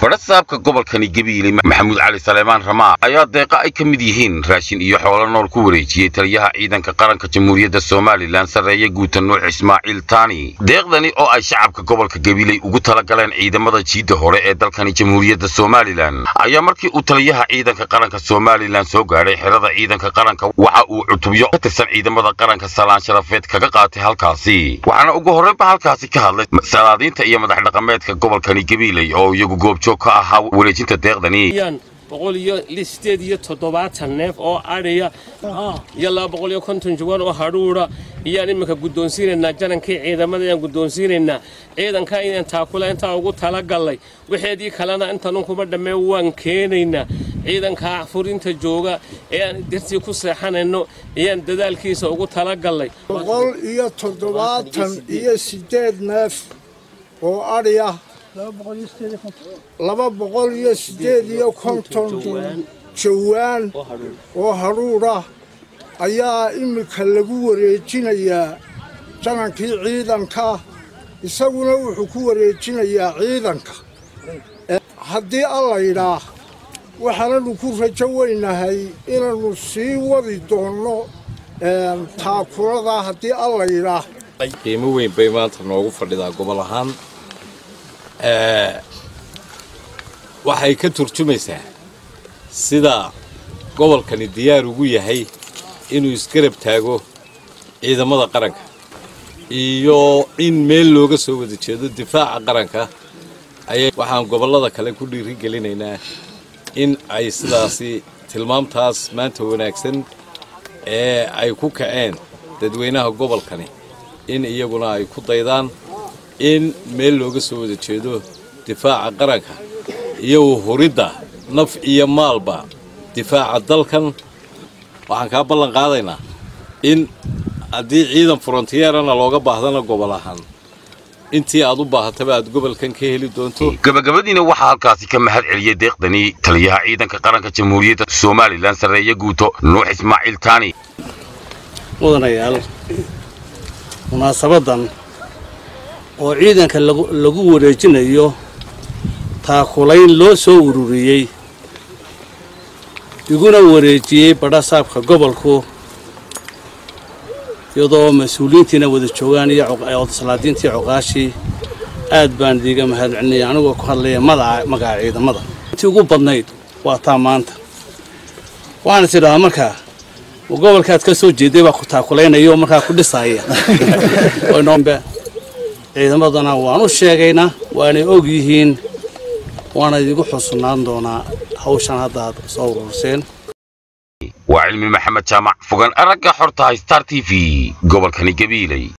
badhasaabka gobolkani gabiile maxamuud cali saleemaan ramaa ayaa deeqa ay ka mid yihiin raashin iyo xoolo nool ku wareejiyey taliyaha ciidanka qaranka jamhuuriyadda somalilan sarreeye guuta nuux ismaaciil taani deeqdani oo ay shacabka gobolka gabiiley ugu tala galeen ciidamada jiidda hore ee dalkani jamhuuriyadda somalilan ayaa markii uu taliyaha ciidanka qaranka somalilan soo gaadhay xerada ciidanka qaranka waxa uu cutubyo ka tirsan ciidamada qaranka salaan sharafeed kaga qaatay halkaasi waxaana ugu horreynba halkaasi ka hadlay salaadiinta iyo madax dhaqameedka gobolkani gabiiley oo iyagu goobjoog ka ahaa wareejinta deeqdani boqol iyo sideed iyo toddobaatan neef oo adhiya iyo laba boqol iyo konton jawaan oo hadhuudha iyaan iminka guddoonsiinaynaa janankii ciidamada ayaan guddoonsiinaynaa ciidanka inaan taakula intaa ugu talagallay waxeedii kalena intanun kuma dhammee waan keenaynaa ciidankaa furinta jooga ee aan dartii ku seexanayno ayaan dadaalkiisa ugu talagallay boqol iyo toddobaatan iyo sideed neef oo adhi ah laba boqol iyo siddeed iyo konton jawaan oo hadhuudh ah ayaa iminka lagu wareejinayaa janankii ciidanka isaguna wuxuu ku wareejinayaa ciidanka haddii allayidhaah waxaananu ku rajo weynahay inaannu sii wadi doonno taakulada haddii allayidhaah qiimo weyn bay maanta noogu fadhidaa gobol ahaan waxay ka turjumaysaa sida gobolkani diyaar ugu yahay inuu isgarab taago ciidamada qaranka iyo in meel looga soo wada jeedo difaaca qaranka ayay waxaan gobollada kale ku dhiirigelinaynaa in ay sidaasi tilmaamtaas maanta wanaagsan ee ay ku kaceen dadweynaha gobolkani in iyaguna ay ku daydaan in meel looga soo wada jeedo difaaca qaranka iyo huridda naf iyo maalba difaaca dalkan waxaan kaa ballan qaadaynaa in haddii ciidan frontiyeerana looga baahdana gobol ahaan intii aad u baahataba aad gobolkan ka heli doonto gabagabadiina waxaa halkaasi ka mahad celiyey deeqdani taliyaha ciidanka qaranka jamhuuriyadda somalilan sarreeye guuto nuux ismaaciil taani mudanayaal munaasabadan oo ciidanka lagu wareejinayo taakulayn loo soo ururiyey iguna wareejiyey badhasaabka gobolku iyadoo mas-uuliyiintiina wada joogaan iyo salaadiintii coqaashii aad baan idiiga mahad celinaya anigoo ku hadlaya magaca ciidamada intii ugu badnayd waa taa maanta waxaan is idhahaa markaa gobolkaad ka soo jeeday baa ku taakulaynaya oo markaa ku dhisaaya ciidamadana waan u sheegaynaa waanay og yihiin waana idigu xusunaan doonaa hawshan haddaad soo ururseen waa cilmi maxamed jaamac fogan aragga xortahay star t v gobolkani gabiiley